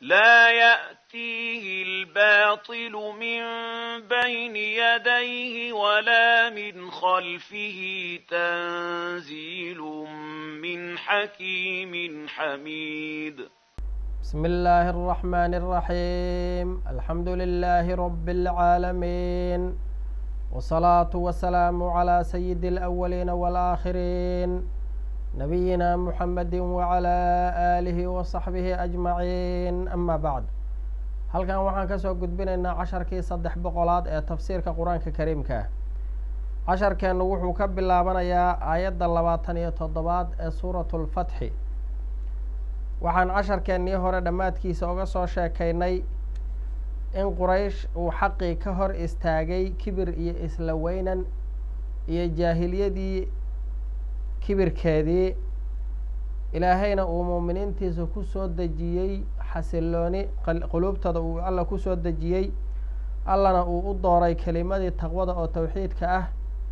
لا يأتيه الباطل من بين يديه ولا من خلفه تنزيل من حكيم حميد بسم الله الرحمن الرحيم الحمد لله رب العالمين والصلاة والسلام على سيد الأولين والآخرين نبينا محمد وعلى آله وصحبه أجمعين أما بعد halkan waxaan kasoo gudbinaynaa casharkii saddex boqolaad ee tafsiirka qur-aanka kariimka ah casharkeennu wuxuu ka bilaabanayaa aayadda labaatan iyo toddobaad ee suuratu lfatxi waxaan casharkeennii hore dhammaadkiisa oga soo sheekaynay in quraysh uu xaqii ka hor istaagay kibir iyo isla weynan iyo jaahiliyadii kibirkeedii ilaahayna uu muuminiintiisa ku soo dejiyey xasilooni quluubtooda uu alla ku soo dejiyey allana uu u dooray kelimadii taqwada oo towxiidka ah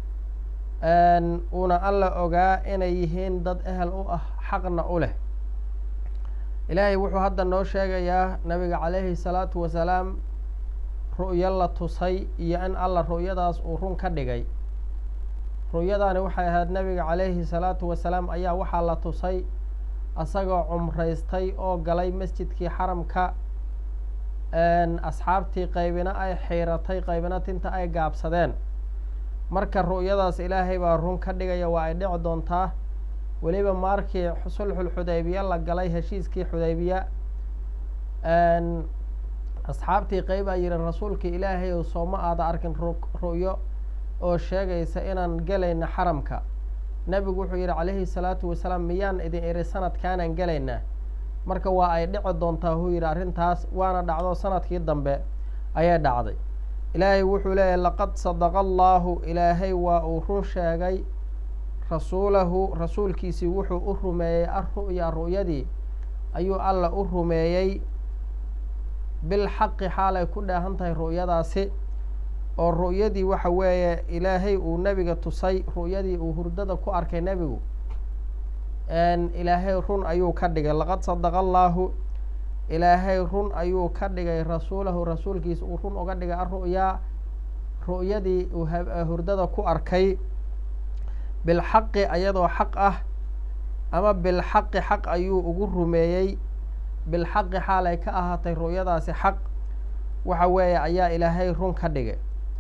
uuna alla ogaa inay yihiin dad ehel u ah xaqna u leh ilaahay wuxuu hadda noo sheegayaa nabiga calayhi salaatu wasalaam ru'yo la tusay iyo in alla ru'yadaas uu run ka dhigay ru'yadaani waxay ahayd nabiga calayhi salaatu wasalaam ayaa waxaa la tusay asagoo cumraystay oo galay masjidkii xaramka asxaabtii qaybina ay xiiratay qaybina tinta ay gaabsadeen marka ru'yadaas ilaahay baa run ka dhigaya waa ay dhici doontaa weliba markii sulxul xudaybiya la galay heshiiskii xudaybiya asxaabtii qeyb aa yihi rasuulkii ilaahay ou sooma aada arkin ru'yo oo sheegaysa inaan gelayna xaramka nebigu wuxuu yidhi calayhi salaatu wasalaam miyaan idin iri sanadkaanaan gelaynaa marka waa ay dhici doontaa huu yidhi arrintaas waana dhacdo sanadkii dambe ayay dhacday ilaahay wuxuu leeyahay laqad sadaqa allaahu ilaahay waa uu run sheegay rasuulahu rasuulkiisii wuxuu u rumeeyey arru'ya ru'yadii ayuu alla u rumeeyey bilxaqi xaalay ku dheehan tahay ru'yadaasi oo ru'yadii waxa weeye ilaahay uu nebiga tusay ru'yadii uu hurdada ku arkay nebigu ilaahay run ayuu ka dhigay laqad sadaqa allaahu ilaahay run ayuu ka dhigay rasuulahu rasuulkiisa uu run uga dhigay arru'yaa ru'yadii uu hurdada ku arkay bilxaqi ayadoo xaq ah ama bilxaqi xaq ayuu ugu rumeeyey bilxaqi xaalay ka ahaatay ru'yadaasi xaq waxa weeye ayaa ilaahay run ka dhigay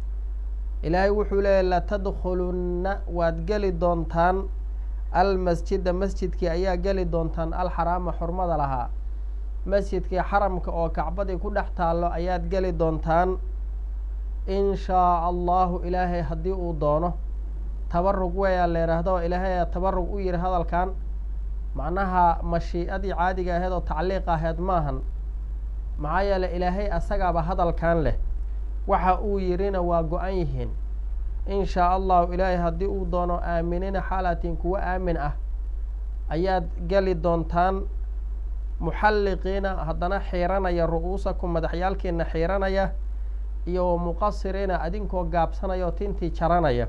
ilaahay wuxuu leeyahy latadkhulunna waad geli doontaan almasjida masjidkii ayaa geli doontaan alxaraama xurmada lahaa masjidkii xaramka oo kacbadii ku dhex taallo ayaad geli doontaan in shaa allahu ilaahay haddii uu doono tabarug weeyaa la yidhaahdo oo ilaahay tabarug u yihi hadalkan macnaha mashii'adii caadiga aheyd oo tacliiq aheyd maahan maxaa yeele ilaahay asagaaba hadalkan leh waxa uu yidhina waa go-an yihiin in shaa allahu ilaahay haddii uu doono aaminina xaalatin kuwo aamin ah ayaad geli doontaan muxalliqiina haddana xiiranaya ru'uusakum madaxyaalkiina xiiranaya iyo muqasiriina adinkoo gaabsanaya oo tintii jaranaya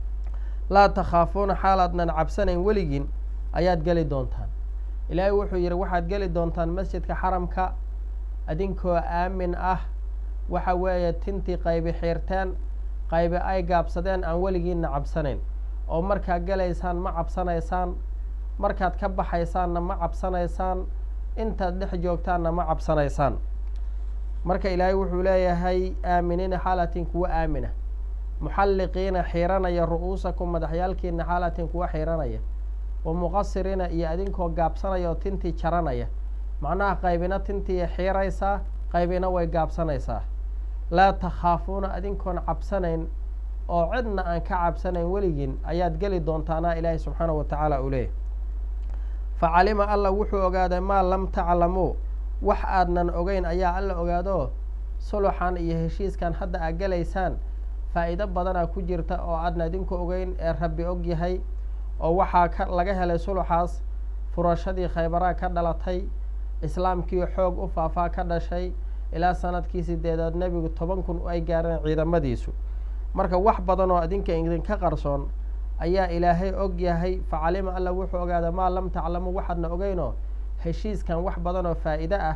laa takhaafuuna xaalaadnan cabsanayn weligiin ayaad geli doontaan ilaahay wuxuu yidhi waxaad geli doontaan masjidka xaramka adinkoo aamin ah waxa weeye tintii qaybi xiirteen qaybi ay gaabsadeen aan weligiinna cabsanayn oo markaad gelaysaan ma cabsanaysaan markaad ka baxaysaanna ma cabsanaysaan intaad dhex joogtaanna ma cabsanaysaan marka ilaahay wuxuu leeyahay aaminiina xaalatin kuwa aamina muxalliqiina xiiranaya ru'uusakum madaxyaalkiina xaalatin kuwa xiiranaya wa muqasiriina iyo adinkoo gaabsanaya oo tintii jaranaya macnaha qaybina tintii xiiraysaa qaybina way gaabsanaysaa laa takhaafuuna adinkoon cabsanayn oo cidna aan ka cabsanayn weligiin ayaad geli doontaanaa ilaahay subxaanahu wa tacaala uu leeyahy facalima alla wuxuu ogaaday maa lam taclamuu wax aadnan ogeyn ayaa alla ogaado suluxan iyo heshiiskan hadda aad gelaysaan faa'iido badanaa ku jirta oo aadna idinku ogeyn ee rabbi og yahay oo waxaa ka laga helay suluxaas furashadii khaybaraa ka dhalatay islaamkii xoog u faafaa ka dhashay ilaa sanadkii sideedaad nebigu toban kun ay gaareen ciidamadiisu marka wax badan oo idinka idinka qarsoon ayaa ilaahay og yahay facalima alla wuxuu ogaaday maa lam taclamu waxaadna ogeynoo heshiiskan wax badan oo faa'iide ah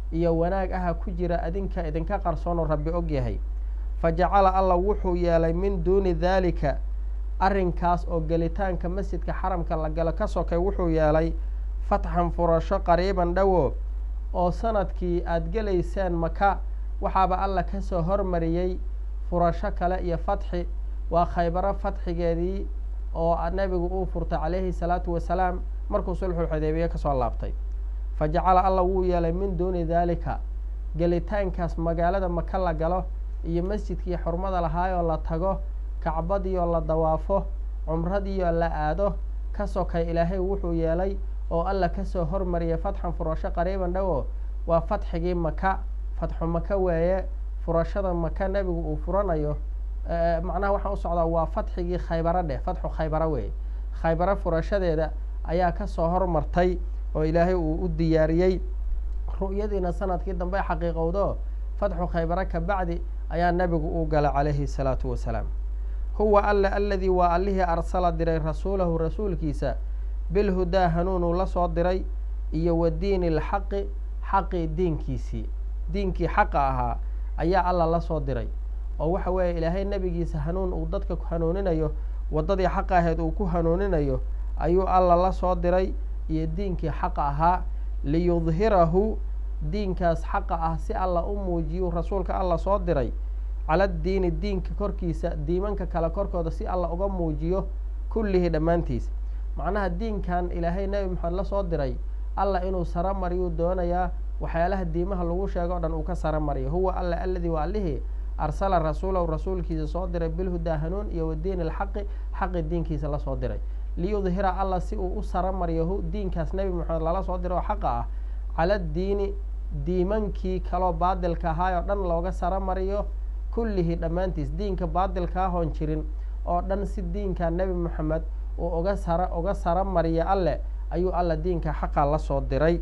iyo wanaag aha ku jira adinka idinka qarsoonoo rabbi og yahay fa jacala allah wuxuu yeelay min duuni daalika arrinkaas oo gelitaanka masjidka xaramka la galo ka sokay wuxuu yeelay fatxan furasho qariiban dhowo oo sanadkii aada gelayseen maka waxaaba alla kasoo hormariyey furasho kale iyo fatxi waa khaybaro fatxigeedii oo nebigu uu furtay calayhi salaatu wasalaam markuu sulxulxudeybiye kasoo laabtay fa jacala allah wuu yeelay min duuni daalika gelitaankaas magaalada maka la galo iyo masjidkii xurmada lahaayoo la tago kacbadiioo la dawaafo cumradiioo la aado ka sokay ilaahay wuxuu yeelay oo alla kasoo hormariyay fatxan furasho qariiban dhowo waa fatxigii maka fatxu maka weeye furashada maka nebigu uu furanayo macnaha waxaan u socdaa waa fatxigii khaybaro dheh fatxu khaybaro weeye khaybaro furashadeeda ayaa kasoo hormartay oo ilaahay uu u diyaariyey ru'yadiina sanadkii dambe xaqiiqowdo fatxu khaybaro ka bacdi ayaa nebigu uu galay calayhi salaatu wasalaam huwa alla aladii waa allihii arsala diray rasuulahu rasuulkiisa bilhudaa hanuunuu la soo diray iyo wa diini alxaqi xaqii diinkiisii diinkii xaqa ahaa ayaa alla la soo diray oo waxa weeye ilaahay nebigiisa hanuun uu dadka ku hanuuninayo waddadii xaqa aheed uu ku hanuuninayo ayuu alla la soo diray iyo diinkii xaqa ahaa liyudhirahu diinkaas xaqa ah si alla u muujiyu rasuulka alla soo diray cala diini diinka korkiisa diimanka kale korkooda si alla uga muujiyo kullihi dhammaantiis macnaha diinkan ilaahay nebi maxamed la soo diray alla inuu saro mariyuu doonayaa waxyaalaha diimaha lagu sheego o dhan uu ka saro mariyo huwa alla aladii waa allihii arsala rasuulahu rasuulkiisa soo diray bilhudaa hanuun iyo wadiini alxaqi xaqi diinkiisa lasoo diray liyudhira alla si uu u saro mariyo diinkaas nebi maxamed lala soo diray oo xaqa ah cala diini diimankii kaloo baadilka ahaayoo dhan looga saro mariyo kullihi dhammaantiis diinka baadilkaa hoon jirin oo dhan si diinka nebi moxamed uu uga sara uga saro mariya alleh ayuu alla diinka xaqa la soo diray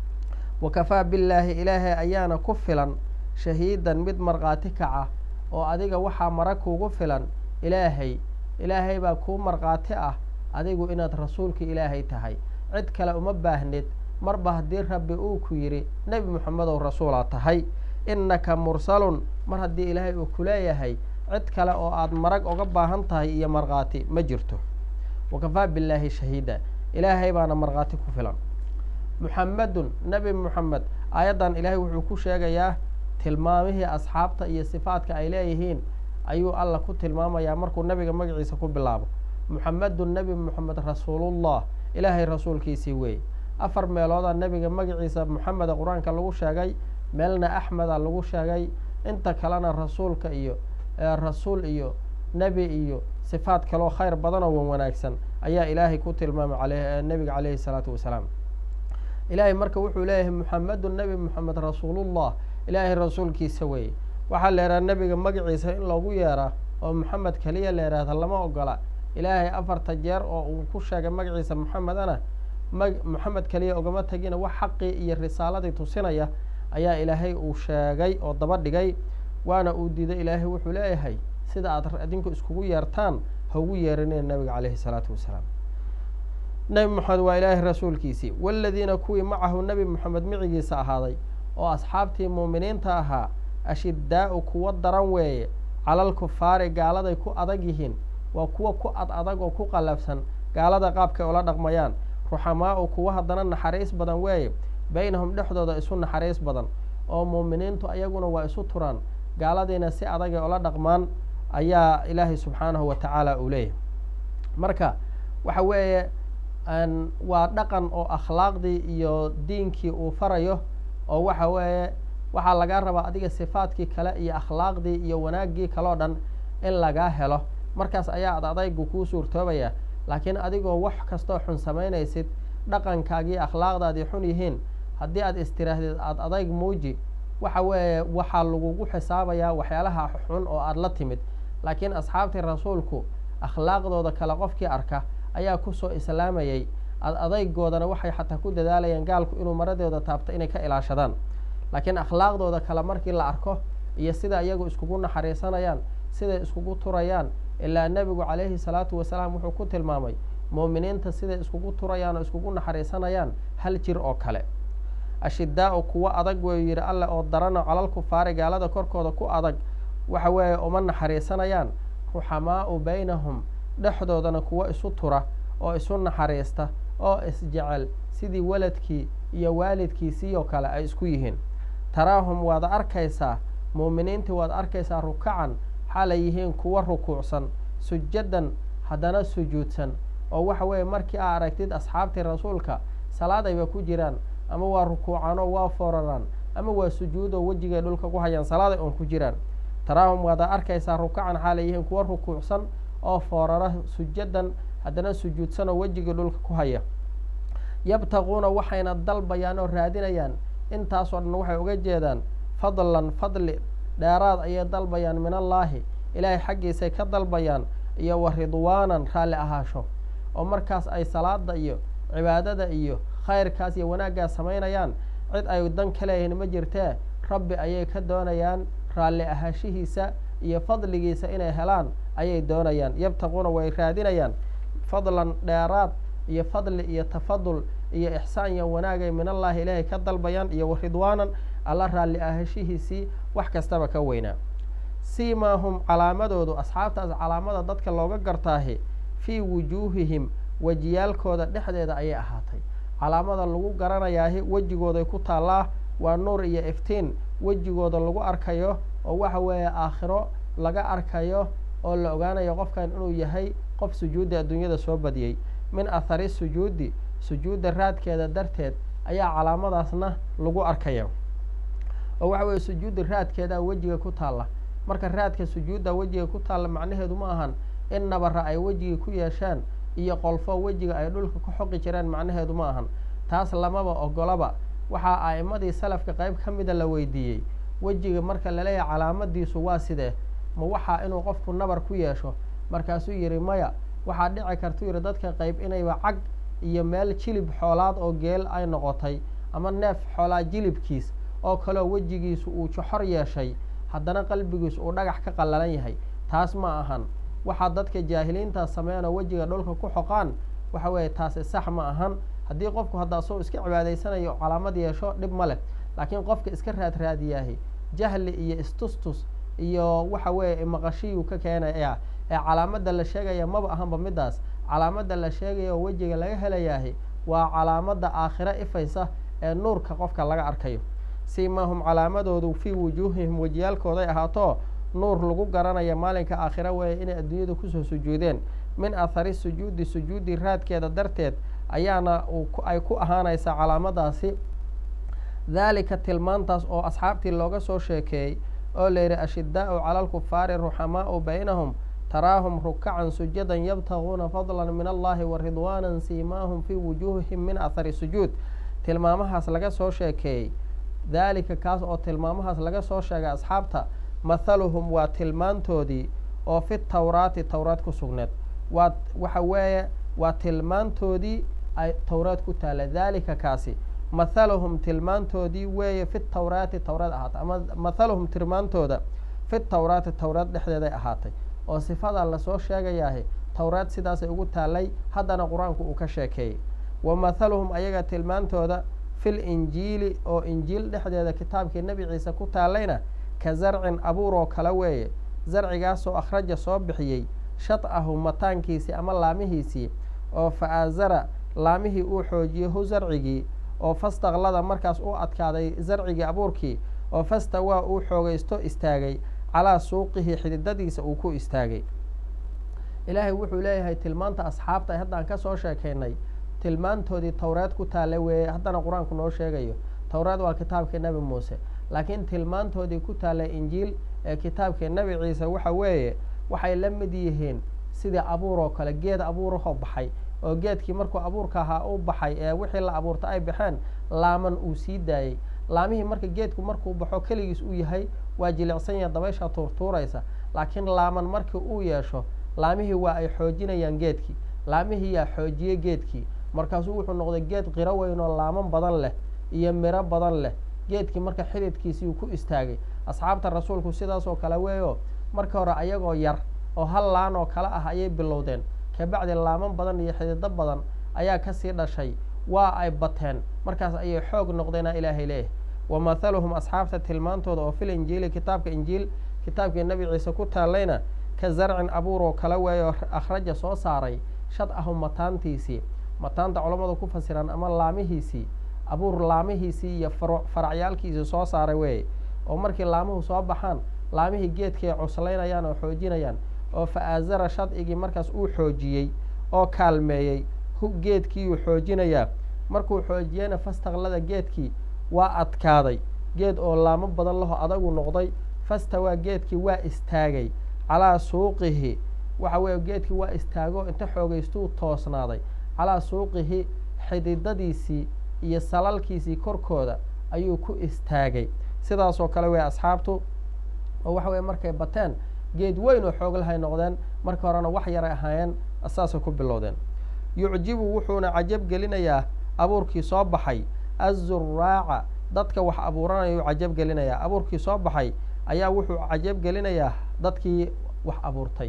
wa kafaa billaahi ilaahay ayaana ku filan shahiidan mid markhaati kaca oo adiga waxaa mara kuugu filan ilaahay ilaahay baa kuu markhaati ah adigu inaad rasuulka ilaahay tahay cid kale uma baahnid marba haddii rabbi uu ku yidhi nebi moxamedow rasuulaa tahay innaka mursalun mar haddii ilaahay uu ku leeyahay cid kale oo aad marag uga baahan tahay iyo markhaati ma jirto wakafaa billaahi shahiida ilaahay baana markhaati ku filan muxamedun nebi moxamed aayaddan ilaahay wuxuu ku sheegayaa tilmaamihii asxaabta iyo sifaadka ay leeyihiin ayuu alla ku tilmaamayaa markuu nebiga magaciisa ku bilaabo muxamedun nebi moxamed rasuulullah ilaahay rasuulkiisii weeye afar meeloodaa nebiga magaciisa moxameda qur-aanka lagu sheegay meelna axmeda lagu sheegay inta kalena rasuulka iyo rasuul iyo nebi iyo sifaad kaloo khayr badanoo wan wanaagsan ayaa ilaahay ku tilmaamay ale nebiga caleyhi salaatu wasalaam ilaahay marka wuxuu leeyahay muxamedun nebi moxamed rasuulullah ilaahay rasuulkiisa weeye waxaa la yidhaha nebiga magaciisa in loogu yeeraa oo moxamed keliya la yidhaahda lama ogola ilaahay afarta jeer oo uu ku sheegay magaciisa moxamedana ma moxamed keliya ogama tegina wax xaqii iyo risaaladii tusinaya ayaa ilaahay uu sheegay oo daba dhigay waana uu diiday ilaahay wuxuu leeyahay sida aad idinku iskugu yeertaan ha ugu yeerineen nebiga caleyhi salaatu wasalaam nebi moxamed waa ilaahay rasuulkiisii waladiina kuwii macahu nebi moxamed micigiisa ahaaday oo asxaabtii muuminiinta ahaa ashiddaa'u kuwa daran weeye calal kufaari gaaladay ku adag yihiin waa kuwa ku ad adag oo ku qallafsan gaalada qaabkay ula dhaqmayaan ruxamaa'u kuwa haddana naxariis badan weeye baynahum dhexdooda isu naxariis badan oo muuminiintu ayaguna waa isu turaan gaaladiina si adagay ula dhaqmaan ayaa ilaahay subxaanahu wa tacaala uu leeyahay marka waxa weeye waa dhaqan oo akhlaaqdii iyo diinkii uu farayo oo waxa weeye waxaa lagaa rabaa adiga sifaadkii kale iyo akhlaaqdii iyo wanaaggii kaleo dhan in lagaa helo markaas ayaa ad adaygu kuu suurtoobaya laakiin adigoo wax kastoo xun samaynaysid dhaqankaagii akhlaaqdaadii xun yihiin haddii aad istiraahdeed aada adayg muuji waxa weeye waxaa lagugu xisaabayaa waxyaalaha xun oo aada la timid laakiin asxaabtii rasuulku akhlaaqdooda kale qofkii arka ayaa kusoo islaamayay ad adaygoodana waxay xataa ku dadaalayaan gaalku inuu maradooda taabto inay ka ilaashadaan laakiin akhlaaqdooda kale markii la arko iyo sida iyagu iskugu naxariisanayaan siday iskugu turayaan ilaa nebigu calayhi salaatu wasalaam wuxuu ku tilmaamay muuminiinta siday iskugu turayaan oo iskugu naxariisanayaan hal jir oo kale ashidaau kuwa adag weyu yidhi alle oo darano calal kufaari gaalada korkooda ku adag waxa weeye uma naxariisanayaan ruxamaau baynahum dhexdoodana kuwa isu tura oo isu naxariista oo isjecel sidii waladkii iyo waalidkiisii oo kale ay isku yihiin taraahum waad arkaysaa muuminiintii waad arkaysaa rukacan xaalay yihiin kuwa rukuucsan sujadan haddana sujuudsan oo waxa weeye markii aa aragtid asxaabtii rasuulka salaad ayba ku jiraan ama waa rukuucanoo waa fooraraan ama waa sujuudoo wejigay dhulka ku hayaan salaaday oon ku jiraan taraahum waada arkaysaa rukacan xaalay yihiin kuwa rukuucsan oo foorara sujadan haddana sujuudsan oo wejigii dhulka ku haya yabtaquuna waxayna dalbayaan oo raadinayaan intaasoo dhan waxay uga jeedaan fadlan fadli dheeraad ayay dalbayaan min allaahi ilaahay xaggiisay ka dalbayaan iyo wa ridwaanan raalli ahaasho oo markaas ay salaada iyo cibaadada iyo khayrkaas iyo wanaaggaas samaynayaan cid ay dan ka leeyihiin ma jirtee rabbi ayay ka doonayaan raalli ahaashihiisa iyo fadligiisa inay helaan ayay doonayaan yabtaquuna way raadinayaan fadlan dheeraad iyo fadli iyo tafadul iyo ixsaan iyo wanaagay min allaahi ilaahay ka dalbayaan iyo wa ridwaanan alla raalli ahaashihiisii wax kastaba ka weynaa siimaahum calaamadoodu asxaabtaas calaamada dadka looga gartaahi fii wujuuhihim wejiyaalkooda dhexdeeda ayay ahaatay calaamada lagu garanayaahi wejigooday ku taallaa waa nuur iyo iftiin wejigooda lagu arkayo oo waxa weeye aakhiro laga arkayo oo la ogaanayo qofkan inuu yahay qof sujuudda adduunyada soo badiyey min athari sujuudi sujuudda raadkeeda darteed ayaa calaamadaasna lagu arkaya oo waxa weeye sujuudda raadkeedaa wejiga ku taalla marka raadka sujuudda wejiga ku taalla macnaheedu ma ahan in nabara ay wejigii ku yeeshaan iyo qolfo wejiga ay dhulka ku xoqi jireen macnaheedu ma ahan taas lamaba ogolaba waxaa a'imadii salafka qayb ka mida la weydiiyey wejiga marka laleeyahay calaamadiisu waa sidee ma waxaa inuu qofku nabar ku yeesho markaasuu yidhi maya waxaa dhici kartuu yidhi dadka qayb inayba cag iyo meel jilib xoolaad oo geel ay noqotay ama neef xoolaad jilibkiis oo kaleo wejigiisu uu joxor yeeshay haddana qalbigiisu uu dhagax ka qallalan yahay taas ma ahan waxaa dadka jaahiliintaas sameeyan oo wejiga dhulka ku xoqaan waxa weeye taasi sax ma ahan haddii qofku hadda asagoo iska cibaadaysanayo calaamad yeesho dhib ma leh laakiin qofka iska raad raadiyaahi jahli iyo istustus iyo waxa weeye maqashiyuu ka keenaya ee calaamada la sheegaya maba ahanba midaas calaamada la sheegaya oo wejiga laga helayaahi waa calaamada aakhiro ifaysa ee nuurka qofka laga arkayo siimaahum calaamadoodu fii wujuuhihim wejiyaalkooday ahaato nuur lagu garanaya maalinka aakhira weeye inay adduunyada kusoo sujuudeen min athari sujuudi sujuudi raadkeeda darteed ayaana ay ku ahaanaysaa calaamadaasi daalika tilmaantaas oo asxaabtii looga soo sheekeeyey oo layidhi ashidaau cala alkufaari ruxamaau baynahum taraahum rukacan sujadan yabtaguuna fadla min allahi wa ridwaana siimaahum fii wujuuhihim min athari sujuud tilmaamahaas laga soo sheekeeyey daalika kaas oo tilmaamahaas laga soo sheegay asxaabta mathaluhum waa tilmaantoodii oo fi tawraati towraad ku sugneed waa waxa weeye waa tilmaantoodii ay towraad ku taalla daalika kaasi mathaluhum tilmaantoodii weeye fi tawraati towraad ahaatay ama mathaluhum tilmaantooda fi tawraati towraad dhexdeeday ahaatay oo sifada lasoo sheegayaahi towraad sidaasay ugu taallay haddana qur-aanku uu ka sheekeeyey wa mathaluhum ayaga tilmaantooda fil injiili oo injiil dhexdeeda kitaabkii nebi ciise ku taallayna ka zarcin abuur oo kale weeye zarcigaasoo akhraja soo bixiyey shad'ahu mataankiisii ama laamihiisii oo fa aazara laamihii uu xoojiyey hu zarcigii oo fastaqlada markaas u adkaaday zarcigii abuurkii oo fastawaa uu xoogaysto istaagay calaa suuqihi xididadiisa uu ku istaagay ilaahay wuxuu leeyahay tilmaanta asxaabta ay haddaan ka soo sheekaynay tilmaantoodii towreed ku taalla weeye haddana qur-aanku noo sheegayo towreed waa kitaabkii nebi muuse laakiin tilmaantoodii ku taalla injiil ee kitaabkii nebi ciise waxa weeye waxay la mid yihiin sidii abuur oo kale geed abuurahoo baxay oo geedkii markuu abuurka ahaa u baxay ee wixii la abuurta ay baxeen laaman uu sii daayey laamihii marka geedku markuu baxo keligiis uu yahay waa jilicsan yaha dabaysha tuurtuuraysa laakiin laaman markii uu yeesho laamihii waa ay xoojinayaan geedkii laamihii yaa xoojiyey geedkii markaasuu wuxuu noqday geed qiro weyn oo laaman badan leh iyo miro badan leh geedkii marka xididkiisii uu ku istaagay asxaabta rasuulku sidaasoo kale weeyo marka hore ayagoo yar oo hal laan oo kale ah ayay bilowdeen kabacdi laaman badan iyo xidido badan ayaa kasii dhashay waa ay bateen markaas ayay xoog noqdeena ilaahay leeyahay wa mathaluhum asxaabta tilmaantooda oo fil injiili kitaabka injiil kitaabkii nebi ciise ku taallayna ka zarcin abuur oo kala weeyo akhraja soo saaray shad ahu mataantiisii mataanta culammadu ku fasiraan ama laamihiisii abuur laamihiisii iyo faracyaalkiisii soo saaray weeye oo markii laamuhu soo baxaan laamihii geedkii ay cuslaynayaan oo xoojinayaan oo fa aazara shadcigii markaas uu xoojiyey oo kaalmeeyey geedkiiyuu xoojinayaa markuu xoojiyeyna fastaqlada geedkii waa adkaaday geed oo laamo badan laho adagu noqday fastawaa geedkii waa istaagay calaa suuqihi waxa weeye geedkii waa istaago inta xoogaystuu toosnaaday calaa suuqihi xididadiisii iyo salalkiisii korkooda ayuu ku istaagay sidaasoo kale wey asxaabtu oo waxa weye markay bateen geed weyn oo xooglahay noqdeen marka horena wax yaray ahaayeen saasay ku bilowdeen yucjibu wuxuuna cajab gelinayaa abuurkii soo baxay azuraaca dadka wax abuuranayuu cajab gelinayaa abuurkii soo baxay ayaa wuxuu cajab gelinayaa dadkii wax abuurtay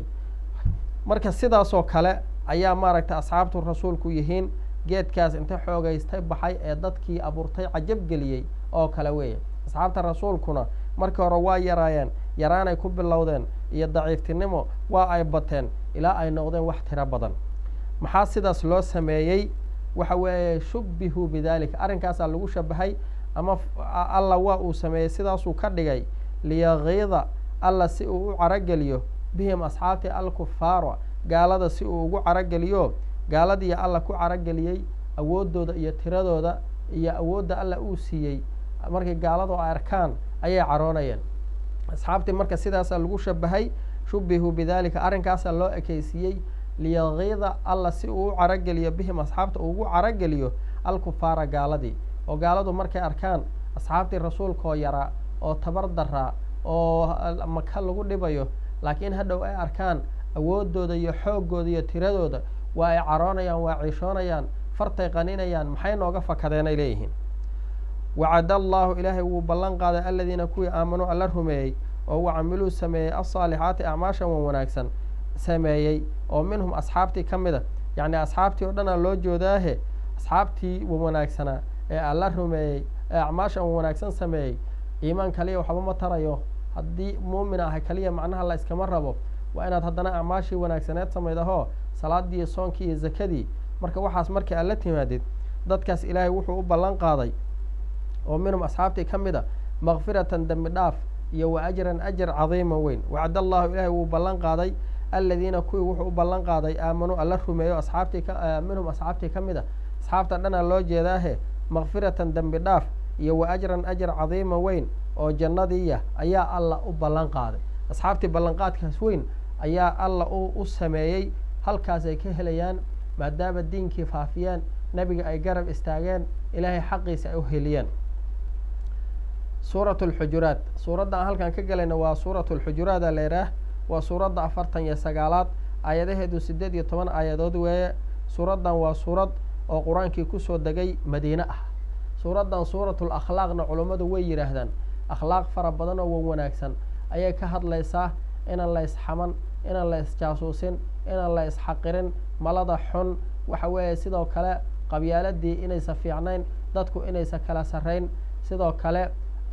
marka sidaasoo kale ayaa maaragtay asxaabtu rasuulku yihiin geedkaas inta xoogaystay baxay ee dadkii abuurtay cajab geliyey oo kale weeye asxaabta rasuulkuna markii hore waa yaraayeen yaraanay ku bilowdeen iyo daciiftinimo waa ay bateen ilaa ay noqdeen wax tiro badan maxaa sidaas loo sameeyey waxa weeye shubbihuu bidalika arrinkaasaa lagu shabahay ama alla waa uu sameeyey sidaasuu ka dhigay liyakiida alla si uu u carageliyo bihim asxaabtii alkufaara gaalada si uu ugu carageliyo gaaladii alla ku carageliyey awooddooda iyo tiradooda iyo awoodda alla uu siiyey markii gaaladu ay arkaan ayay caroonayeen asxaabtii marka sidaasaa lagu shabahay shubihuu bidalika arrinkaasaa loo ekeysiiyey liyakiida alla si uu u carageliyo bihim asxaabta uu ugu carageliyo alkufaara gaaladii oo gaaladu markay arkaan asxaabtii rasuulkaoo yaraa oo tabar daraa oo maka lagu dhibayo laakiin hadhow ay arkaan awooddooda iyo xooggooda iyo tiradooda waa ay caroonayaan waa ciishoonayaan fartay qaninayaan maxay nooga fakadeen ay leeyihiin wacada allaahu ilaahay wuu ballan qaaday aladiina kuwii aamanuu alla rumeeyey oo wacamiluu sameeyey alsaalixaati acmaashan wan wanaagsan sameeyey oo minhum asxaabtii ka mid a yacni asxaabtii oo dhanaa loo joodaahe asxaabtii wan wanaagsanaa ee alla rumeeyey ee acmaashan wan wanaagsan sameeyey iimaan kaliya waxba ma tarayo haddii muumin ahay kaliya macnaha la iskama rabo waa inaad haddana acmaashii wanaagsaneed samaydahoo salaadii iyo soonkii iyo zakadii marka waxaas markii aad la timaadid dadkaas ilaahay wuxuu u ballan qaaday oo minhum asxaabtii ka mid a makfiratan dembi dhaaf iyo wa ajran ajar cadiima weyn wacd allahu ilaahay wuu ballan qaaday aladiina kuwii wuxuu u ballan qaaday aamanuu alla rumeeyo asxaabtii ka minhum asxaabtii ka mid a asxaabta dhanaa loo jeedaahe makfiratan dembi dhaaf iyo wa ajran ajar cadiima weyn oo jannadiiya ayaa alla u ballan qaaday asxaabtii ballanqaadkaas weyn ayaa alla u sameeyey halkaas ay ka helayaan maadaama diinkii faafiyeen nebiga ay garab istaageen ilaahay xaqiisa ay u heliyeen suurat lxujuraat suuradda aan halkan ka gelayna waa suurat lxujuraada leeraah waa suuradda afartan iyo sagaalaad aayadaheedu siddeed iyo toban aayadood weeye suuraddan waa suurad oo qur-aankii kusoo degay madiine ah suuraddan suuratul akhlaaqna culummadu way yidhaahdaan akhlaaq fara badan oo wan wanaagsan ayay ka hadlaysaa inaan la isxaman inaan la isjaasuusin inaan la isxaqirin malada xun waxa weeye sidoo kale qabyaaladii inaysa fiicnayn dadku inaysa kala sarrayn sidoo kale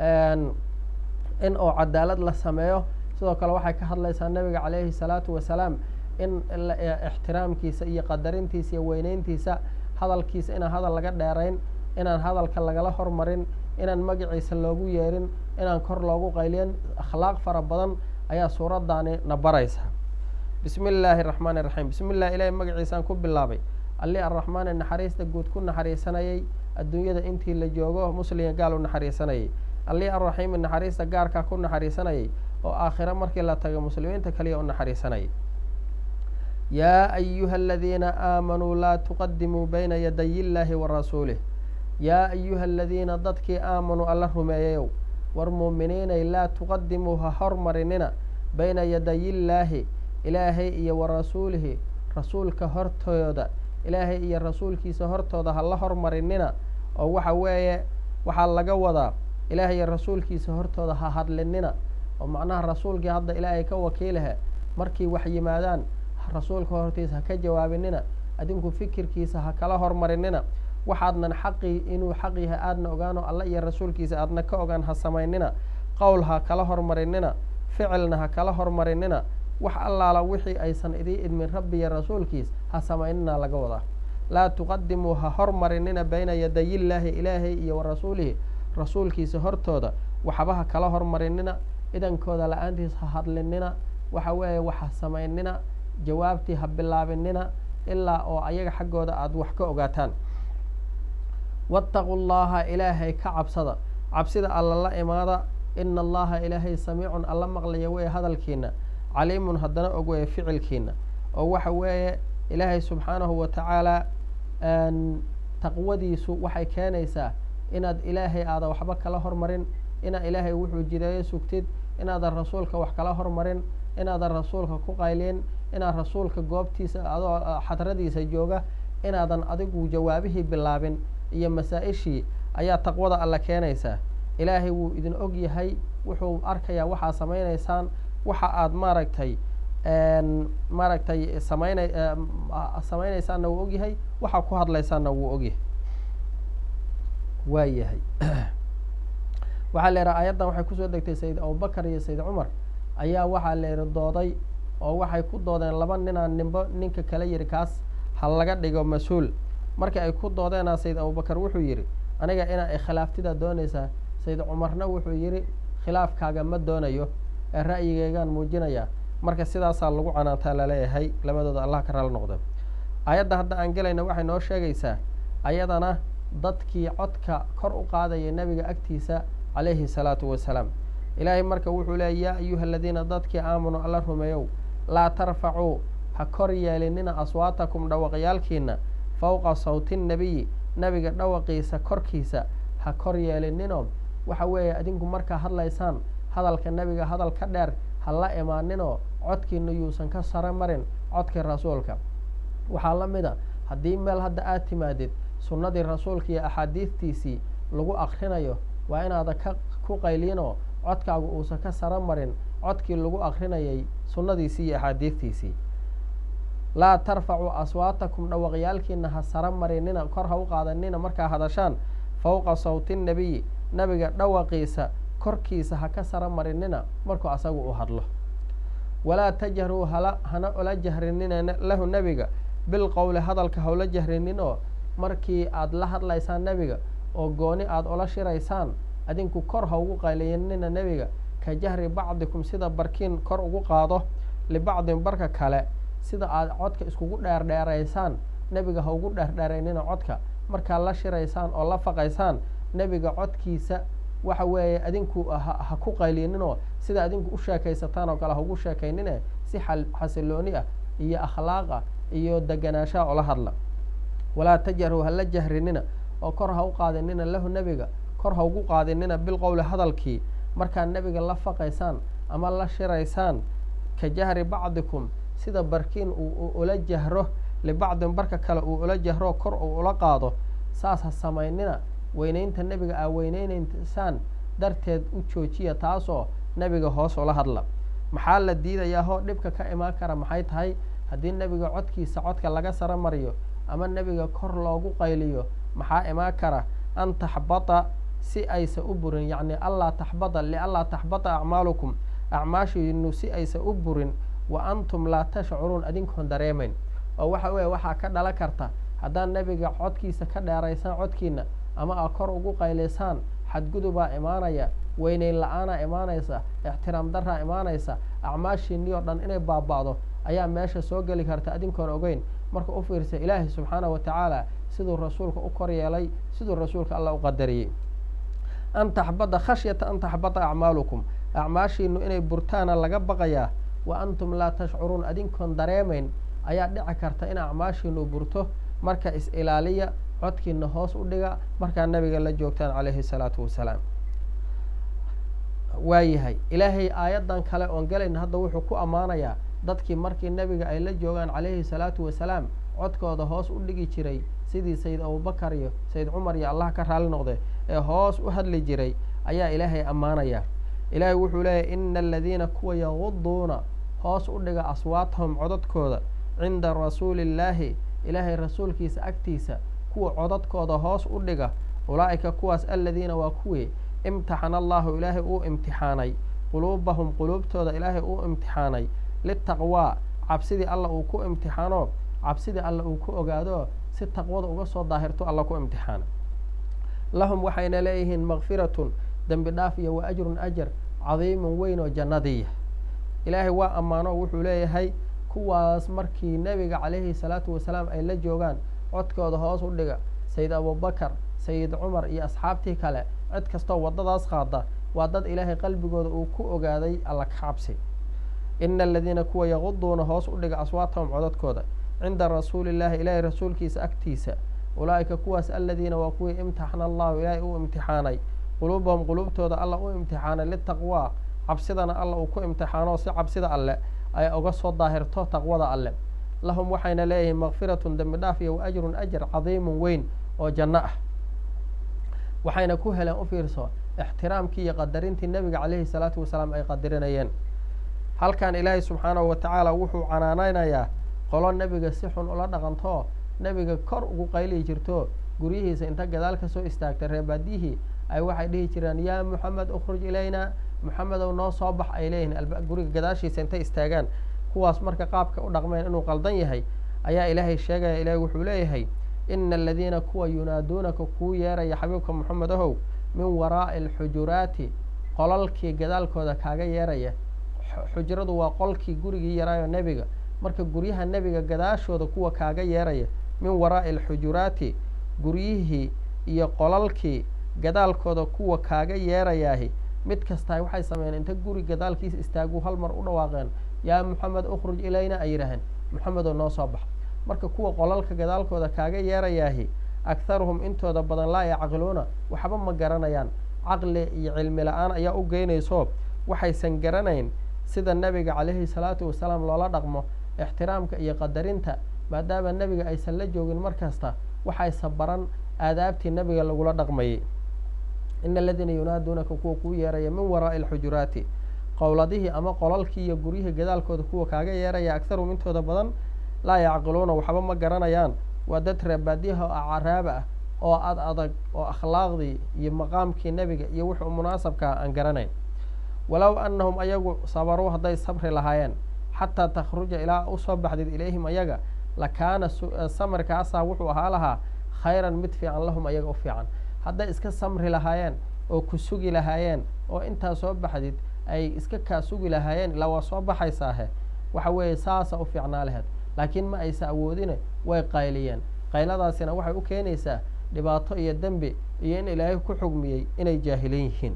in oo cadaalad la sameeyo sidoo kale waxay ka hadlaysaa nebiga calayhi salaatu wasalaam in ixtiraamkiisa iyo qadarintiisa iyo weyneyntiisa hadalkiisa inaan hadal laga dheerayn inaan hadalka lagala hormarin inaan magaciisa loogu yeerin inaan kor loogu qayliyin akhlaaq fara badan ayaa suuraddaani na baraysa bismi illaahi araxmaan iraxiim bismi illah ilahi magaciisaan ku bilaabay alli arraxmaani naxariista guud ku naxariisanayay adduunyada intii la joogo muslimga gaal u naxariisanayay alli arraxiimi naxariista gaarkaa ku naxariisanayay oo aakhiro markii la tago muslimiinta kaliya u naxariisanayay yaa ayuha aladiina aamanuu laa tuqadimuu bayna yaday illaahi wa rasuulih yaa ayuha aladiina dadkii aamanuu alla rumeeyayow war muuminiinay laa tuqadimuu ha hormarinina bayna yaday illaahi ilaahay iyo wa rasuulihi rasuulka hortooda ilaahay iyo rasuulkiisa hortooda ha la hormarinina oo waxa weeye waxaa laga wadaa ilaahay iyo rasuulkiisa hortooda ha hadlinina oo macnaha rasuulkii hadda ilaahay ka wakiilahe markii wax yimaadaan rasuulka hortiisa ha ka jawaabinina adinku fikirkiisa ha kala hormarinina waxaadnan xaqii inuu xaq yahay aadna ogaano alla iyo rasuulkiisa aadna ka ogaan ha samaynina qowl ha kala hormarinina ficilna ha kala hormarinina wax allaala wixii aysan idii idmin rabbi iyo rasuulkiis ha samaynina laga wadaa laa tuqadimuu ha hormarinina bayna yadayillaahi ilaahay iyo wa rasuulihi rasuulkiisa hortooda waxba ha kala hormarinina idankooda la-aantiis ha hadlinina waxa weeye wax ha samaynina jawaabtii ha bilaabinina ilaa oo ayaga xaggooda aada wax ka ogaataan waataquu llaha ilaahay ka cabsada cabsida alla la imaada ina allaha ilaahay samiicun alla maqlaya weye hadalkiina caliimun haddana og weye ficilkiina oo waxa weeye ilaahay subxaanahu wa tacaala taqwadiisu waxay keenaysaa inaad ilaahay aadan waxba kala hormarin inaad ilaahay wuxuu jideeyo sugtid inaadan rasuulka wax kala hormarin inaadan rasuulka ku qaylin inaad rasuulka goobtiisa adoo xadradiisa jooga inaadan adigu jawaabihii bilaabin iyo masaa-ishii ayaa taqwada alla keenaysaa ilaahay wuu idin og yahay wuxuu arkayaa waxaad samaynaysaan waxa aad maaragtay maaragtay samayna samaynaysaanna wuu ogyahay waxaa ku hadlaysaanna wuu ogyahay waa yahay waxaa la yidhaha ayaddan waxay kusoo degtay sayid abubakar iyo sayid cumar ayaa waxaa la yidhi dooday oo waxay ku doodeen laba ninaa nimbo ninka kala yidhi kaas ha laga dhigo mas-uul markii ay ku doodeenaa sayid abubakar wuxuu yidhi aniga inaa ikhilaaftidaa doonaysaa sayid cumarna wuxuu yidhi khilaafkaaga ma doonayo ee ra'yigeygaan muujinayaa marka sidaasaa lagu canaantaa laleeyahay labadooda allah ka raali noqda ayadda hadda aan gelayna waxay noo sheegaysaa ayadana dadkii codka kor u qaadaya nebiga agtiisa calayhi salaatu wasalaam ilaahay marka wuxuu leeyay yaa ayuha aladiina dadkii aamanuu alla rumeeyow laa tarfacuu ha kor yeelinina aswaatakum dhawaqyaalkiina fowqa sawti nnebiyi nebiga dhawaqiisa korkiisa ha kor yeelininoo waxa weeye adinku markaa hadlaysaan hadalka nebiga hadal ka dheer ha la imaaninoo codkiina yuusan ka saro marin codkii rasuulka waxaa la mid a haddii meel hadda aad timaadid sunnadii rasuulka iyo axaadiidtiisii lagu akrinayo waa inaada ka ku qaylinoo codkaagu uusan ka saro marin codkii lagu akrinayay sunnadiisii iyo axaadiidtiisii laa tarfacuu aswaatakum dhawaqyaalkiina ha saro marinina kor ha u qaadanina markaa hadashaan fowqa sawti nnebiyi nebiga dhawaqiisa korkiisa ha ka saro marinina markuu asagu u hadlo walaa tajharuu hala hana ola jahrinina lahu nebiga bilqowli hadalka hawla jahrinin oo markii aada la hadlaysaan nebiga oo gooni aada ula shiraysaan adinku kor ha ugu qayliyanina nebiga ka jahri bacdikum sida barkiin kor ugu qaado libacdin barka kale sida aada codka iskugu dheerdheeraysaan nebiga ha ugu dheerdheeraynina codka markaad la shiraysaan oo la faqaysaan nebiga codkiisa waxa weeye adinku ha ku qaylininoo sida adinku u sheekaysataan oo kale ha ugu sheekaynine si xasilooni ah iyo akhlaaqa iyo deganaanshaha oola hadla walaa tajharuu hala jahrinina oo kor ha u qaadinina lahu nebiga kor ha ugu qaadinina bilqowli hadalkii markaad nebiga la faqaysaan ama la shiraysaan ka jahri bacdikum sida barkiin uu ula jahro libacdin barka kale uu ula jahro kor uu ula qaado saas ha samaynina weynaynta nebiga aa weyneynaysaan darteed u joojiya taasoo nebiga hoos ula hadla maxaa la diidayaa hoo dhibka ka imaan kara maxay tahay haddii nebiga codkiisa codka laga saro mariyo ama nebiga kor loogu qayliyo maxaa imaan kara an taxbata si aysa u burin yacni allaa taxbata lianlaa taxbata acmaalukum acmaashiinu si aysa u burin wa antum laa tashcuruun adinkoon dareemayn oo waxa weeye waxaa ka dhalan karta haddaad nebiga codkiisa ka dheeraysaan codkiina ama aa kor ugu qaylaysaan xadgudubaa imaanaya weyneyn la-aanaa imaanaysa ixtiraam daraa imaanaysa acmaashiinii oo dhan inay baaba'do ayaa meesha soo geli karta adinkoon ogeyn marka u fiirsa ilaahi subxaana wa tacaala siduu rasuulka u kor yeelay siduu rasuulka alla u qadariyey an taxbada khashyata an taxbata acmaalukum acmaashiinu inay burtaana laga baqayaa wa antum laa tashcuruun adinkoon dareemayn ayaa dhici karta in acmaashiinu burto marka is-ilaaliya codkiina hoos u dhiga markaa nabiga la joogtaan calayhi salaatu wasalaam waayahay ilaahay aayaddan kale oon galayna hadda wuxuu ku ammaanayaa dadkii markii nebiga ay la joogaan calayhi salaatu wasalaam codkooda hoos u dhigi jiray sidii sayid abubakar iyo sayid cumar iyo allah ka raali noqde ee hoos u hadli jiray ayaa ilaahay ammaanaya ilaahay wuxuu leeyahy ina aladiina kuwa yaguduuna hoos u dhiga aswaatahum codadkooda cinda rasuuli illaahi ilaahay rasuulkiisa agtiisa kuwa codadkooda hoos u dhiga ulaa'ika kuwaas aladiina waa kuwii imtixana allahu ilaahay uu imtixaanay quluubahum quluubtooda ilaahay uu imtixaanay litaqwaa cabsidii alla uu ku imtixaano cabsidii alla uu ku ogaado si taqwada uga soo daahirto alla ku imtixaana lahum waxayna leeyihiin makfiratun dembi dhaaf iyo wa ajrun ajar cadiimun weyn oo jannadiya ilaahay waa ammaano wuxuu leeyahay kuwaas markii nebiga calayhi salaatu wasalaam ay la joogaan codkooda hoos u dhiga sayid abubakar sayid cumar iyo asxaabtii kale cid kastoo waddadaas qaada waa dad ilaahay qalbigooda uu ku ogaaday alla ka cabsi ina aladiina kuwa yaquduuna hoos u dhiga aswaatahum codadkooda cinda rasuulillahi ilaahay rasuulkiisa agtiisa ulaa'ika kuwaas aladiina waa kuwii imtixana allahu ilaahay uu imtixaanay quluubahum quluubtooda alla u imtixaanay litaqwaa cabsidana alla uu ku imtixaano si cabsida alle ay uga soo daahirto taqwada alle lahum waxayna leeyihiin makfiratun dembi dhaaf iyo wa ajrun ajar cadiimun weyn oo janno ah waxayna ku heleen u fiirso ixtiraamkii iyo qadarintii nebiga calayhi salaatu wasalaam ay qadarinayeen halkan ilaahay subxaanahu wa tacaala wuxuu canaanaynayaa qolo nebiga si xun ula dhaqanto nebiga kor ugu qayliyi jirto guryihiisa inta gadaal ka soo istaagtay reebaadiyihii ay waxay dhihi jireen yaa muxamed ukhruj ilayna muxamedow noo soo bax ay leeyihiin guriga gadaashiisa intay istaagaan kuwaas marka qaabka u dhaqmeen inuu qaldan yahay ayaa ilaahay sheegaya ilaahay wuxuu leeyahay ina aladiina kuwa yunaaduunaka kuu yeeraya xabiibka moxamed ahow min waraa'i alxujuraati qolalkii gadaalkooda kaaga yeeraya xujradu waa qolkii gurigii yaraayo nebiga marka guryaha nebiga gadaashooda kuwa kaaga yeeraya min waraa'i alxujuraati guryihii iyo qolalkii gadaalkooda kuwa kaaga yeerayaahi mid kastaa waxay sameeyeen inta guri gadaalkiisa istaagu hal mar u dhawaaqeen yaa moxamed ukhruj ilayna ay yidhaaheen moxamedoo noo soo bax marka kuwa qolalka gadaalkooda kaaga yeerayaahi akharuhum intooda badan laa yacqiluuna waxba ma garanayaan caqli iyo cilmi la-aan ayaa u geynayso waxaysan garanayn sida nebiga calayhi salaatu wasalaam loola dhaqmo ixtiraamka iyo qadarinta maadaama nebiga aysan la joogin mar kasta waxaysa baran aadaabtii nebiga lagula dhaqmayay ina aladiina yunaaduunaka kuwa kuu yeeraya min waraa'i alxujuraati qowladihii ama qolalkii iyo guryihii gadaalkooda kuwa kaaga yeeraya akharuhum intooda badan laa yacqiluuna waxba ma garanayaan waa dad reebaadiyaha oo caraaba ah oo ad adag oo akhlaaqdii iyo maqaamkii nebiga iyo wuxuu munaasabkaa aan garanayn walow annahum ayagu sabaruu hadday sabri lahaayeen xataa takhruja ilaa usoo baxdid ilayhim ayaga lakaana samirkaasaa wuxuu ahaa lahaa khayran mid fiican lahum ayaga u fiican hadday iska samri lahaayeen oo ku sugi lahaayeen oo intaa soo baxdid ay iska kaa sugi lahaayeen ilaa waa soo baxaysaahe waxa weeye saasa u fiicnaa laheed laakiin ma aysa awoodine way qayliyeen qayladaasina waxay u keenaysaa dhibaato iyo dembi iyo in ilaahay ku xugmiyey inay jaahilin yihiin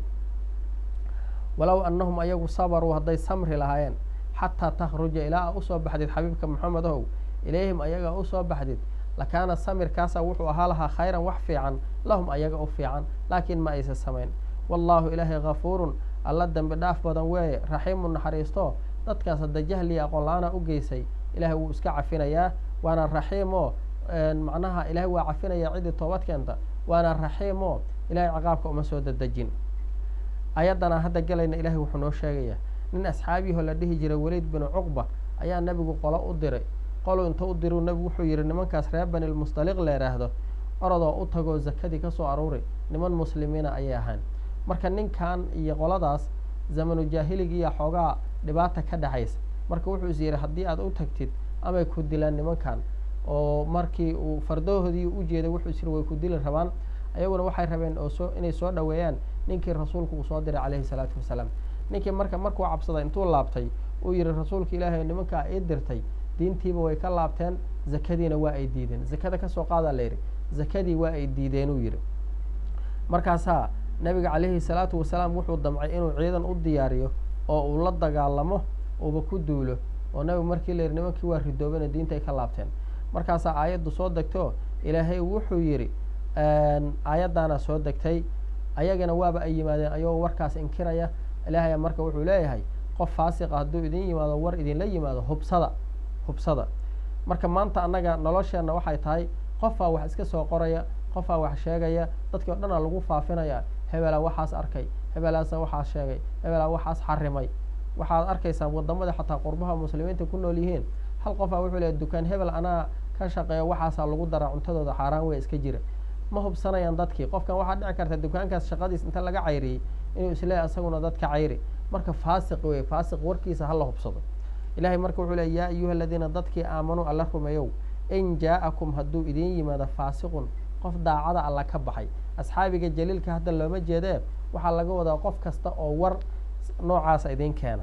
walow annahum ayagu sabaruu hadday samri lahaayeen xataa takhruja ilaa a usoo baxdid xabiibka moxamed ohow ilayhim ayaga usoo baxdid lakaana samirkaasa wuxuu ahaa lahaa khayran wax fiican lahum ayaga u fiican laakiin ma aysa samayn wallaahu ilaahay hafuurun alla dembi dhaaf badan weeye raxiimu naxariisto dadkaas hadda jahliya aqoon la-aana u geysay ilaahay wuu iska cafinayaa waana raxiim oo macnaha ilaahay waa cafinayaa ciddii toobad keenta waana raxiim oo ilahay ciqaabka uma soo dadejin ayaddana hadda gelayna ilahay wuxuu noo sheegayaa nin asxaabiyahoo la dhihi jiray weliid binu cuqba ayaa nebigu qolo u diray qolu inta u diru nebigu wuxuu yidhi nimankaas reer banilmustaliq la yidhaahdo orodoo u tagoo zakadii ka soo aruuri niman muslimiina ayay ahaan marka ninkan iyo qoladaas zamanu jaahiligiiya xoogaa dhibaata ka dhexaysa marka wuxuu is yidhi haddii aad u tagtid amay ku dilaan nimankan oo markii uu fardahoodii u jeeday wuxuu is yidhi way ku dili rabaan ayaguna waxay rabeen oo soo inay soo dhoweeyaan ninkii rasuulku uu soo diray calayhi salaatu wasalaam ninkii marka markuu cabsaday intuu laabtay uu yidhi rasuulka ilaahay nimankaa ii dirtay diintiiba way ka laabteen zakadiina waa ay diideen zakada kasoo qaadaa la yidhi zakadii waa ay diideen uu yidhi markaasaa nabiga calayhi salaatu wasalaam wuxuu damcay inuu ciidan u diyaariyo oo uu la dagaalamo uuba ku duulo oo nabigu markii la yidhi nimankii waa ridoobena diinta ay ka laabteen markaasaa aayaddu soo degto ilaahay wuxuu yidhi aayaddaana soo degtay ayagana waaba ay yimaadeen ayagoo warkaas inkiraya ilaahaya marka wuxuu leeyahay qof faasiqa hadduu idin yimaado war idinla yimaado hubsada hubsada marka maanta annaga nolosheenna waxay tahay qofaa wax iska soo qoraya qofaa wax sheegaya dadkii o dhanaa lagu faafinaya hebelaa waxaas arkay hebelaasa waxaas sheegay hebelaa waxaas xarimay waxaad arkaysaa wadamada xataa qurbaha muslimiinta ku nool yihiin hal qofaa wuxuu leeyahy dukaan hebel anaa ka shaqeeyo waxaasaa lagu daraa cuntadooda xaaraan wey iska jira ma hubsanayaan dadkii qofkan waxaa dhici karta dukaankaas shaqadiis inta laga cayriyey inuu isleeyahy isaguna dadka cayri marka faasiq wey faasiq warkiisa hala hubsado ilahay marka wuxuu leey yaa ayuha aladiina dadkii aamanuu alla rumeeyow in jaa-akum hadduu idiin yimaado faasiqun qof daacada alla ka baxay asxaabiga jaliilka hadda looma jeedee waxaa laga wadaa qof kasta oo war noocaasa idiin keena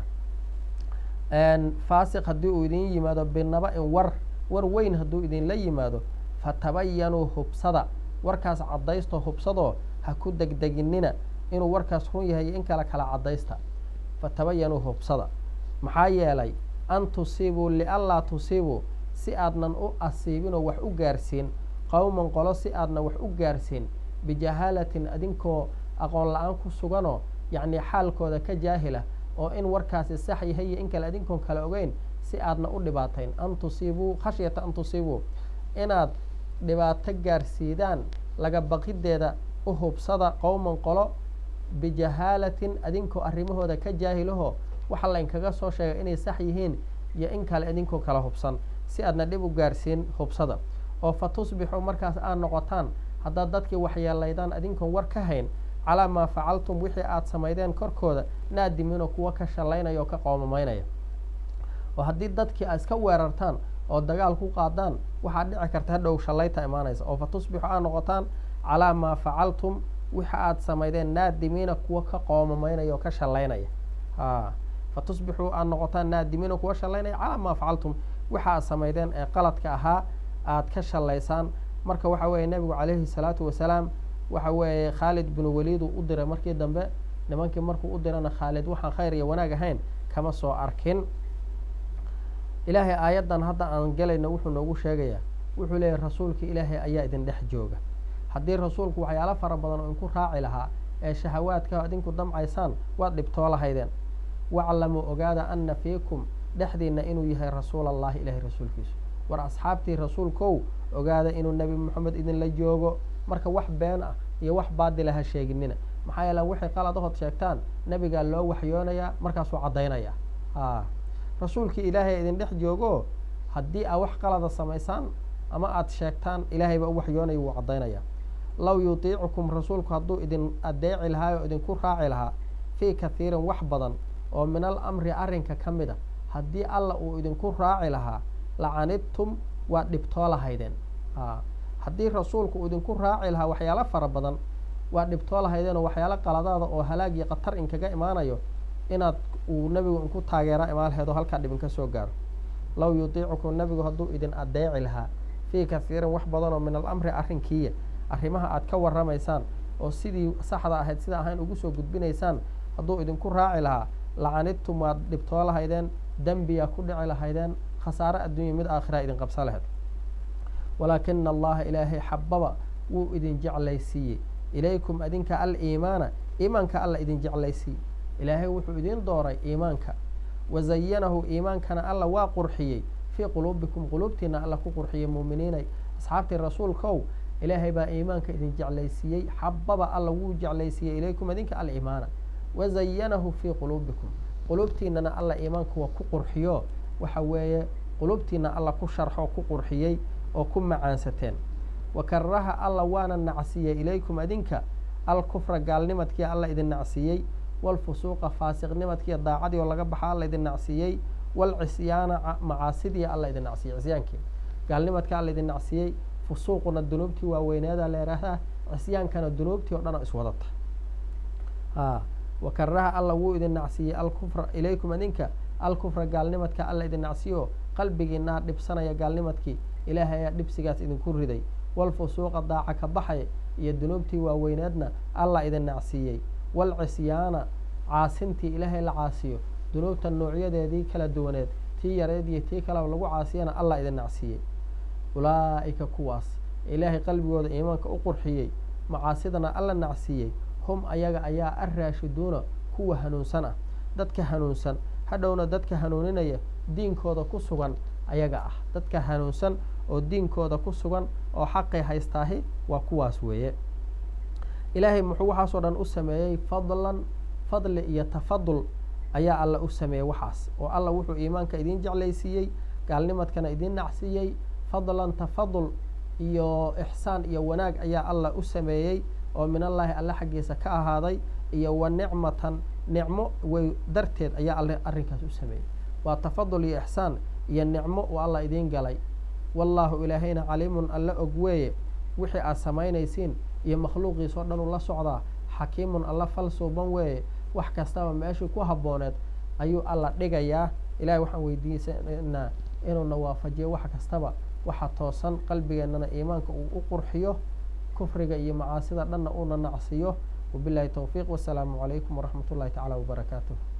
faasiq haddii uu idiin yimaado binaba in war war weyn hadduu idinla yimaado fatabayanuu hubsada warkaas caddaysto hubsadoo ha ku degdeginina inuu warkaas run yahay in kale kala caddaysta fatabayanuu hubsada maxaa yeelay an tusiibuu lianlaa tusiibuu si aadnan u asiibinoo wax u gaarsiin qowman qolo si aadna wax u gaarsiin bijahaalatin adinkoo aqoon la-aan ku suganoo yacnii xaalkooda ka jaahila oo in warkaasi sax yahay iyo in kale adinkoon kale ogeyn si aadna u dhibaatayn an tusiibuu khashyata an tusiibuu inaad dhibaato gaarsiidaan laga baqideeda u hubsada qowman qolo bijahaalatin adinkoo arrimahooda ka jaahilahoo waxa laynkaga soo sheegay inay sax yihiin iyo in kale idinkoo kala hubsan si aadna dhib u gaarsiin hubsada oo fa tusbixuu markaas aad noqotaan haddaad dadkii waxyeelaydaan adinkoon war ka hayn calaa maa facaltum wixii aad samaydeen korkooda naadimiinoo kuwa ka shallaynaya oo ka qoomamaynaya oo haddii dadkii aad iska weerartaan oo dagaal ku qaadaan waxaad dhici karta hadhow shallayta imaanaysa oo fa tusbixu aad noqotaan calaa maa facaltum wixi aad samaydeen naadimiina kuwa ka qoomamaynaya oo ka shallaynaya a fa tusbixuu aad noqotaan naadimiina kuwa shallaynaya calaa maa facaltum waxa aad samaydeen ee qaladka ahaa aad ka shallaysaan marka waxa weeye nebigu calayhi salaatu wasalaam waxa weeye khaalid binu waliid uu u diray markii dambe nimankii markuu u dirana khaalid waxaan khayr iyo wanaag ahayn kama soo arkin ilaahay aayaddan hadda aan gelayno wuxuu noogu sheegayaa wuxuu leeyahy rasuulka ilaahay ayaa idin dhex jooga haddii rasuulku waxyaalo fara badan oo inku raaci lahaa ee shahawaadka idinku damcaysaan waad dhibtoo lahaydeen waclamuu ogaada ana fiikum dhexdiinna inuu yahay rasuul allahi ilaahay rasuulkiisu war asxaabtii rasuulkow ogaada inuu nebi moxamed idinla joogo marka wax been ah iyo wax baadila ha sheeginina maxaa yeele waxay qaladahood sheegtaan nebigaa loo waxyoonayaa markaasuu caddaynaya a rasuulkii ilaahay idin dhex joogo haddii aad wax qalada samaysaan ama aad sheegtaan ilaahay baa u waxyoonaya wuu caddaynaya low yutiicukum rasuulku hadduu idin adeeci lahaa oo idinku raaci lahaa fii kathiirin wax badan oo min al amri arrinka ka mid a haddii alla uu idinku raaci lahaa lacanidtum waad dhibtoo lahaydeen a haddii rasuulku uu idinku raaci lahaa waxyaalo fara badan waad dhibtoo lahaydeen oo waxyaalo qaladaada oo halaag iyo khatar inkaga imaanayo inaad uu nebigu inku taageera imaalheedo halkaa dhibin ka soo gaaro low yutiicukum nebigu hadduu idin adeeci lahaa fii kathiirin wax badan oo min alamri arrinkiiya arrimaha aad ka warramaysaan oo sidii saxda ahayd sida ahayn ugu soo gudbinaysaan hadduu idinku raaci lahaa lacanidtum waad dhibtoo lahaydeen dembiyaa ku dhici lahaydeen khasaare adduunya mid aakhira idin qabsa lahayd walaakina allaha ilaahay xababa wuu idin jeclaysiiyey ilaykum adinka aliimaana iimaanka alla idin jeclaysiiyey ilaahay wuxuu idin dooray iimaanka wazayanahu iimaankana alla waa qurxiyey fii quluubikum quluubtiina alla ku qurxiyey muuminiinay asxaabtii rasuulkow ilaahay baa iimaanka idin jeclaysiiyey xababa alla wuu jeclaysiiyey ilaykum adinka aliimaana wazayanahu fii quluubikum quluubtiinana alla iimaanka waa ku qurxiyo waxa weeye quluubtiina alla ku sharxo ku qurxiyey oo ku macaansateen wa karaha alla waana nacsiiyey ilaykum adinka alkufra gaalnimadkii alla idin nacsiiyey walfusuuqa faasiqnimadkiiyo daacadii oo laga baxa alla idin nacsiiyey walcisyaana macaasidii alla idin nacsiyey cisyaankii gaalnimadka alla idin nacsiiyey fusuuquna dunuubtii waaweyneeda la yidhaahdaa cisyaankana dunuubtii oo dhan oo iswadata a wa karaha alla wuu idin nacsiiyey alkufra ilaykum adinka alkufra gaalnimadka alla idin nacsiyo qalbigiinaa dhibsanaya gaalnimadkii ilaahay ayaa dhibsigaas idinku riday walfusuuqa daaca ka baxay iyo dunuubtii waaweyneedna alla idin nacsiiyey walcisyaana caasintii ilaahay la caasiyo dunuubta noocyadeedii kala duwaneed tii yareed iyo tii kaleba lagu caasiyana allah idin nacsiiyey ulaa'ika kuwaas ilaahay qalbigooda iimaanka u qurxiyey macaasidana alla nacsiiyey hum ayaga ayaa arraashiduuna kuwa hanuunsan ah dadka hanuunsan hadhowna dadka hanuuninaya diinkooda ku sugan ayaga ah dadka hanuunsan oo diinkooda ku sugan oo xaqay haystaahi waa kuwaas weeye ilaahay muxuu waxaasoo dhan u sameeyey fadlan fadli iyo tafadul ayaa alla u sameeyey waxaas oo alla wuxuu iimaanka idin jeclaysiiyey gaalnimadkana idin nacsiiyey fadlan tafadul iyo ixsaan iyo wanaag ayaa allah u sameeyey oo min allaahi alle xaggiisa ka ahaaday iyo wa nicmatan nicmo way darteed ayaa alle arrinkaas u sameeyey waa tafadul iyo ixsaan iyo nicmo uu allah idiin galay wallaahu ilaahayna caliimun alle og weeye wixii aad samaynaysiin iyo makhluuqiis oo dhan uu la socdaa xakiimun alla fal suuban weeye wax kastaba meeshii ku habbooneed ayuu alla dhigayaa ilahay waxaan weydiisanaa inuuna waafajiyo wax kastaba waxa toosan qalbigeennana iimaanka uu u qurxiyo kufriga iyo macaasida dhanna uuna nacsiyo wabilahi towfiiq wasalaamu calaykum waraxmat ullahi tacaala wabarakaatuh